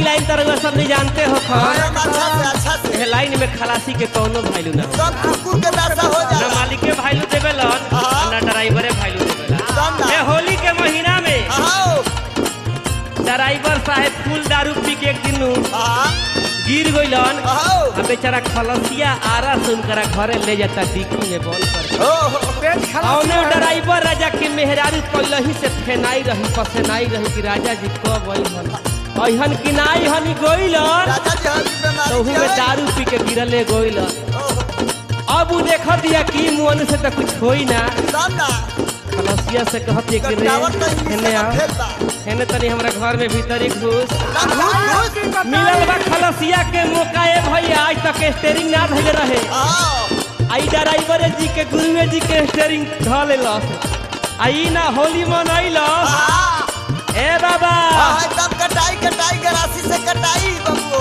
Line तरह सब नहीं जानते हो खर एकदम अच्छा से अच्छा से एह लाइन में खलासी के कौनो वैल्यू ना हो सब कुकुर के दशा हो ना जाला मालिके वैल्यू देवेलन हाँ। ना ड्राइवरे वैल्यू देवेलन एकदम ना ये होली के महीना में आओ ड्राइवर साहेब फूल दारू पी के एक दिन नु हाँ गिर गइलन आओ आ बेचारा खलसिया आरा से उनकरा घरे ले जाता डिक्की में बंद कर ओ हो पेट खराब औने ड्राइवर राजा के मेहरारू कलही से फेनाई रही पसेनाई रही कि राजा जी कब अइहन अइहन कि ना अइहन गइलन राजा जी हम बीमारी तो में दारू पी के गिरले गइलन अब उ देख दिया कि मुअन से तो कुछ होई ना सब ना खलसिया से कहत कि रे कटावत तो इंग्लिश हेने में आ फेल बा हेने तनी हमरा घर में भीतर एक घुस सब घूस घूस मिलल बा खलसिया के मौका ए भैया आज तक स्टेरिंग ना धइले रहे आओ आई ड्राइवर जी के गुरुए जी के स्टेरिंग ध लेलस आई ना होली मनैलस हाँ ए बाबा हाँ, एकदम कटाई कटाई गरासी से कटाई बबू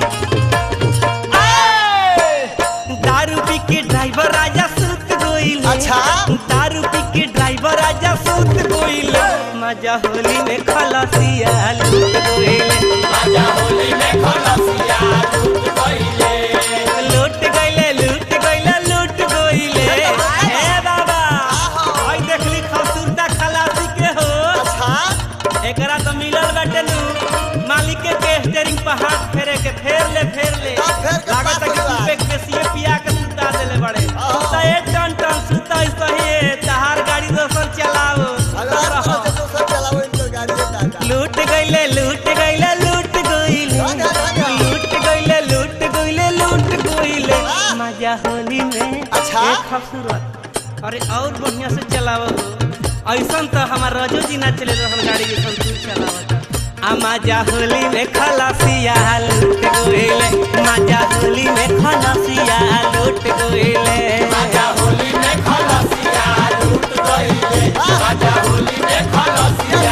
दारू पी के ड्राइवर राजा सूत गोइल अच्छा। दारू पी के ड्राइवर राजा सूत गोइल मजा होली में खलसिया लूट गोइल मजा होली में खलसिया लूट गोइले लूट गइले लूट गइले लूट गोइले ए बाबा आहो। आई देखली खसूरता खलासी के हो अच्छा एकरा तो मिलल बाटे नु मालिक के स्टीयरिंग पर हाथ फेरे के फेर ले फेर ले हाँ, फेर के लागत है कि पास तू पे केसिए पिया के सुता देले बड़े हाँ। तो एक टन टन सुता सही है तहार गाड़ी दोसर चलाओ अगर आप तरह से दूसरा चलाओ इनकर गाड़ी है टाटा लूट गइले लूट गइले लूट गइले हाँ, हाँ, हाँ। लूट गइले लूट गइले लूट गइले वाह। मजा होली में अच्छा। एक खूबसूरत अरे और बढ़िया से चलावो ऐसन तो हमार रजो जी ना चले रहन गाड़ी ऐसन तू चलावत आ मजा होली में खलासिया लूट गइले मजा होली में खलासिया लूट गइले मजा होली में खलासिया लूट गइले मजा होली में खलासिया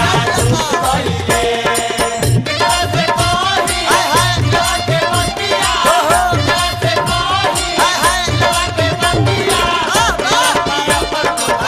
हाय हाय हो हो हाय हाय हाँ, हाँ।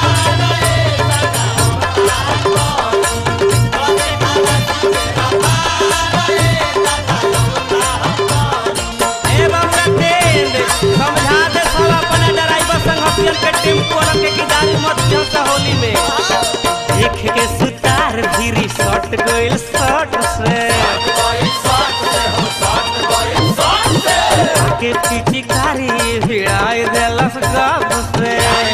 ए बाबा टेंड समझा दे सब अपने ड्राइवर संग हथियन के टेम्पो वाला के कि दारू मत पियो सा होली में देख के सुतार भीरी सट गइल सट से के पीछे कारी भिड़ाई देलस गप से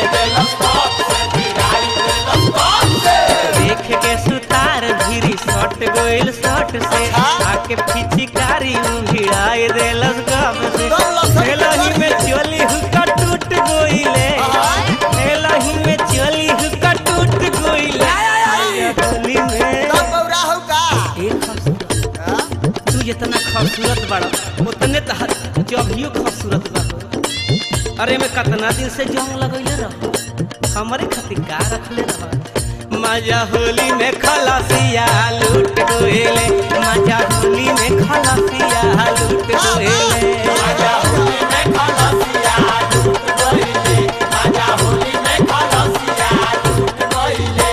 देख के सुतार भीरी सट गइल सट से आके पिचकारी भिड़ाई देलस गप से सब लसक हेलही में चली हुक्का टूट गइले हेलही में चली हुक्का टूट गइले होली में तब बौरा हो का ए खूबसूरत हाँ? तू जितना खूबसूरत बड़ा उतने तहर जभियो खूबसूरत बा अरे मैं कितना दिन से जंग लगैले रह हमारे खातिर का रखले रह मजा होली में खलासिया लूट गोएले मजा होली में खलासिया लूट गोएले मजा होली में खलासिया लूट गोएले मजा होली में खलासिया लूट गोएले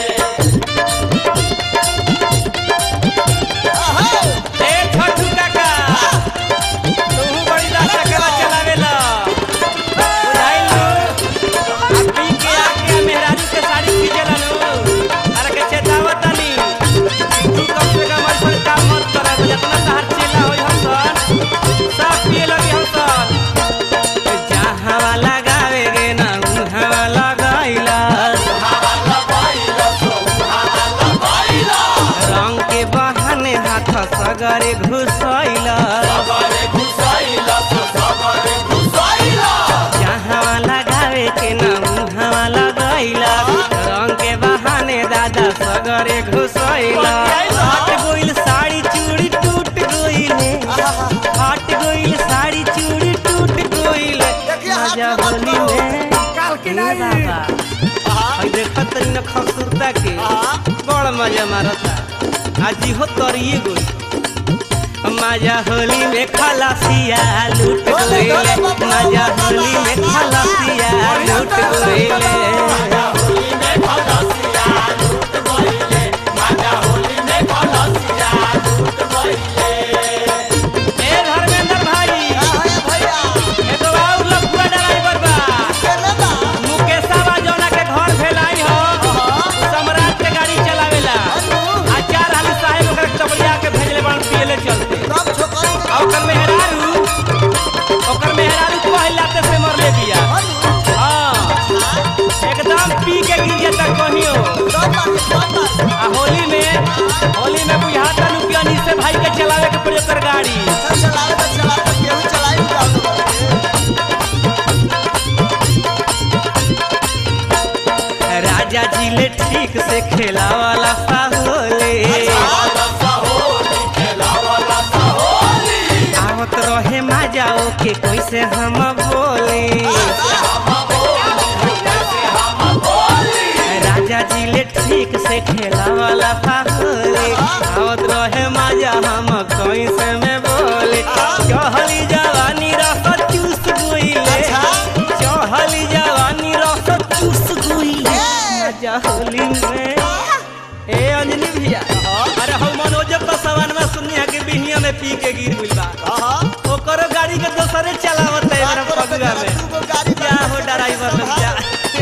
अहो, ए छोटू काका तू बड़ी रास्ता कला चलावेला बुझाइलू आ पी के आके मेहरारू के साड़ी खींचेला नु अरे के चेतावतानी तू कम से कम ऐसा काम मत कर जितना तहार चेला होई हम सन सब पिए लगे हम सन जहाँ वाला गावे गे ना उहाँ वाला गाइला रंग के बहाने हाथ सगरे घुसैला जहाँ लगावे के नाम उहाँ लगैला रंग के बहाने दादा सगरे घुसैला हट गइल साड़ी चूड़ी टूट गइले हट गइल साड़ी चूड़ी टूट गइले देखिए हाथ मजा में मत होली करो। में काल के ए नहीं बाबा हाँ, हई देखत तनी न खूबसूरता के हाँ। बड़ मजा मारता आज हो तरिए गई मजा होली में खलासिया लूट बोले, गइले बोले बाबा, मजा बाबा, होली में बाबा, खलासिया बढ़िया लूट तरह से गइले बाबा। होली में खलासिया लूट गइले मजा होली में खलासिया लूट गइले चलावे के पड़ी ओकर गाड़ी अच्छा चलावे तो चलावे तो केहू चलाई जाओ राजा जी ले ठीक से खेला वाला साहोले आवत रहे मजा ओके कैसे हम बोले राजा जी ले ठीक से खेला वाला साहोले आवत रहे मजा हम कैसे में बोले चहली जवानी रस चूस गोइले चहली जवानी रस चूस गोइले मजा होली में ए अंजलि भैया अरे हम मनोज का सवान में सुनी है कि बिहिया में पी के गिर गइल बा हाँ ओकरो गाड़ी के दोसरे चलावत है मेरा फगुआ में क्या हो ड्राइवर लोग क्या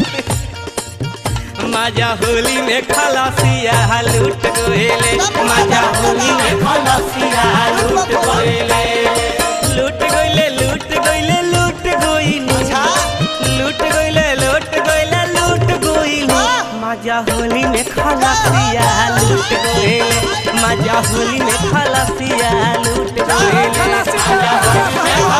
मजा होली में खलासिया लूट गोएले मजा होली में खलासिया लूट गोएले लूट गोइले लूट गोइले लूट गोइले लूट गोइले लूट गोइले लूट गोइले मजा होली में खलासिया लूट गोएले मजा होली में खलासिया लूट गोएले मजा होली में